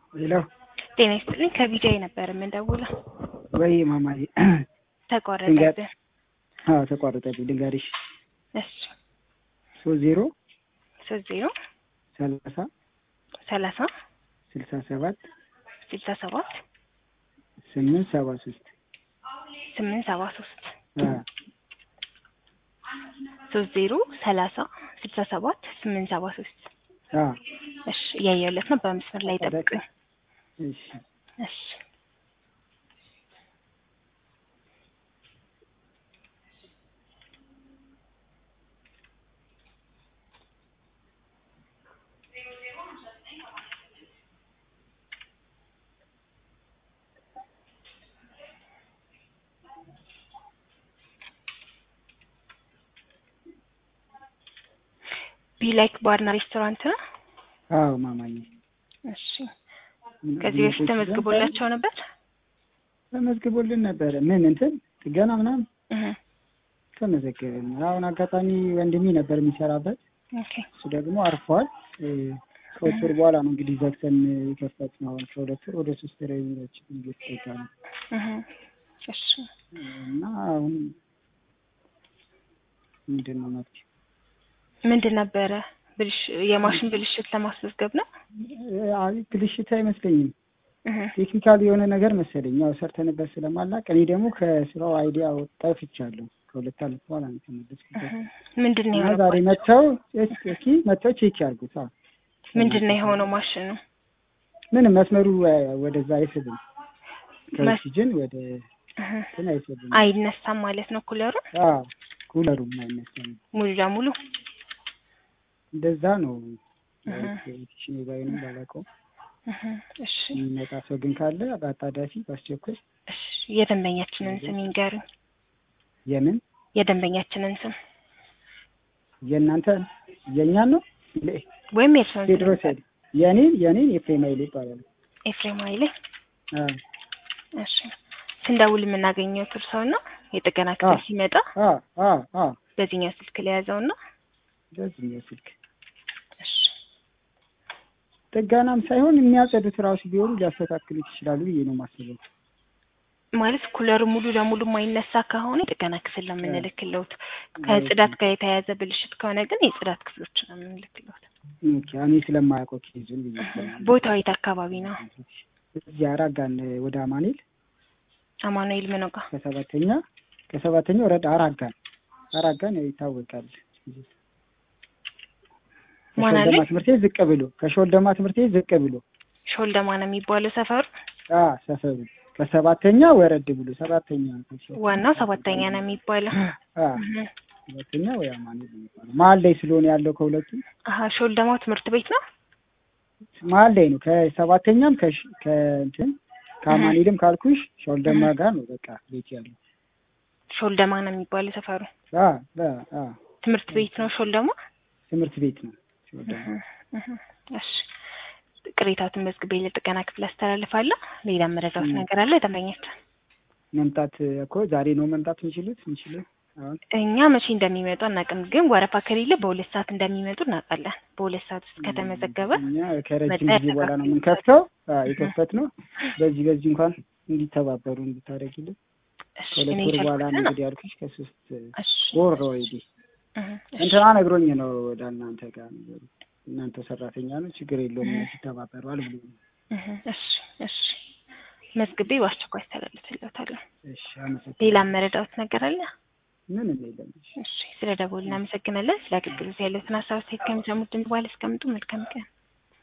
ሄሎ ጤና ይስጥልኝ ከቢጃይ ነበር የምንደውለው። ወይ ማማዬ ተቋረጠብን። አዎ ተቋረጠብኝ። ልንገርሽ እሺ ሶስት ዜሮ ሶስት ዜሮ ሰላሳ ሰላሳ ስልሳ ሰባት ስልሳ ሰባት ስምንት ሰባ ሶስት ስምንት ሰባ ሶስት ሶስት ዜሮ ሰላሳ ስልሳ ሰባት ስምንት ሰባ ሶስት እሺ እያየሁለት ነው። በመስመር ላይ ጠብቁኝ። እሺ እሺ ቢላይክ ባርና ሬስቶራንት ነው። አዎ ማማዬ እሺ ከዚህ በፊት ተመዝግቦላቸው ነበር። ተመዝግቦልን ነበረ። ምን እንትን ጥገና ምናምን እህ ተመዘገብን። አሁን አጋጣሚ ወንድሜ ነበር የሚሰራበት፣ ኦኬ እሱ ደግሞ አርፏል። ከሁለት ወር በኋላ ነው እንግዲህ ዘግተን የከፈትነው። አሁን ከሁለት ወር ወደ ሶስት ወር የሚሮች እየተጠጋ ነው እህ እሺ እና አሁን ምንድን ነው መፍትሄው? ምንድን ነበረ ብልሽ የማሽን ብልሽት ለማስመዝገብ ነው። አይ ብልሽት አይመስለኝም። እህ ቴክኒካል የሆነ ነገር መሰለኝ። ያው ሰርተንበት ስለማላቅ እኔ ደግሞ ከስራው አይዲያ ጠፍቻለሁ። ከሁለት ዓመት በኋላ ነው የተመለስኩት። እህ ምንድን ነው እና ዛሬ የሆነው? መጥተው እስኪ መጥተው ቼክ ያርጉት። አዎ ምንድን ነው የሆነው ማሽኑ? ምንም መስመሩ እ፣ ወደዛ አይስብም። ከኦክሲጅን ወደ እህ እንትን አይስብም። አይነሳም ማለት ነው ኩለሩ አዎ ኩለሩም አይነሳም። ሙሉ ለሙሉ እንደዛ ነው። እህ ቴክኒሽን ባይሆንም ባላውቀውም እህ እሺ የሚመጣ ሰው ግን ካለ በአጣዳፊ በአስቸኳይ እሺ የደንበኛችንን ስም ይንገሩኝ። የምን የደንበኛችንን ስም የእናንተ የእኛን ነው ወይም የእርስዎን ስም ቴድሮስ ሄድ የኔን የኔን ኤፍሬም ኃይሌ ይባላል። ኤፍሬም ኃይሌ። አዎ እሺ ስንደውል የምናገኘው እርስዎን ነው። የጥገና ክፍል አዎ። ሲመጣ አዎ አዎ አዎ በዚህኛው ስልክ ለያዘውና በዚህኛው ስልክ እሺ ጥገናም ሳይሆን የሚያጸዱት ራሱ ቢሆኑ ሊያስተካክሉት ይችላሉ ብዬ ነው የማስበው። ማለት ኩለሩ ሙሉ ለሙሉ የማይነሳ ከሆነ የጥገና ክፍል ነው የምንልክለውት። ከጽዳት ጋር የተያያዘ ብልሽት ከሆነ ግን የጽዳት ክፍሎች ነው የምንልክለውት። ኦኬ እኔ ስለማያውቀው ኬዙን ብዬ ቦታው የት አካባቢ ነው? እዚህ አራጋን ወደ አማኑኤል አማኑኤል ምን ጋ? ከሰባተኛ ከሰባተኛ ወረዳ አራጋን አራጋን ያው ይታወቃል። ማን አለኝ? ከሾልደማ ትምህርት ቤት ዝቅ ብሎ ከሾልደማ ትምህርት ቤት ዝቅ ብሎ ሾልደማ ነው የሚባለው ሰፈሩ። አ ሰፈሩ ከሰባተኛ ወረድ ብሎ ሰባተኛ ዋናው ሰባተኛ ነው የሚባለው። አ እህ ሰባተኛ ወይ አማኑኤል ነው የሚባለው። መሀል ላይ ስለሆነ ያለው ከሁለቱ አሀ ሾልደማ ትምህርት ቤት ነው። መሀል ላይ ነው። ከሰባተኛም ከሽ- ከእንትን ከአማኑኤልም ካልኩሽ ሾልደማ ጋር ነው በቃ ቤት ያለው። ሾልደማ ነው የሚባለው ሰፈሩ። አ አ አ ትምህርት ቤት ነው ሾልደማ። ትምህርት ቤት ነው ሾልደማ። እህ እህ እሺ ቅሬታቱን መዝግቤ ለጥገና ክፍል አስተላልፋለሁ። ሌላ መረጃዎች ነገር አለ ደንበኛችን መምጣት እኮ ዛሬ ነው መምጣት የሚችሉት የሚችሉት አሁን እኛ መቼ እንደሚመጡ አናውቅም፣ ግን ወረፋ ከሌለ በሁለት ሰዓት እንደሚመጡ እናውቃለን። በሁለት ሰዓት ውስጥ ከተመዘገበ እኛ ከረጅም መጣ ጊዜ በኋላ ነው ያስተካክሉ። የምንከፍተው የከፈት ነው። በዚህ በዚህ እንኳን እንዲተባበሩ እንድታደርጊልን እሺ ከሁለት እኔ ወር በኋላ ነው የቻልኩትን እንግዲህ ያልኩሽ ከሶስት እሺ ወር ነው ኦልሬዲ እህ እሺ እንትና ነግሮኝ ነው ወደ እናንተ ጋር ነገሩ። እናንተ ሰራተኛ ነው ችግር የለውም እነሱ ይተባበሯል ብሎ ነው። እህ እሺ እሺ መዝግቤ በአስቸኳይ አስተላልፍልዎታለሁ። እሺ አመሰግናለሁ። ሌላ መረዳዎት ነገር አለ? ምንም የለም። እሺ እሺ ስለ ደወሉ እናመሰግናለን። ስለ አገልግሎት ያለዎትን ሀሳብ አስተያየት ከሚሰሙት ድምጽ በኋላ እስከምጡ መልካም ቀን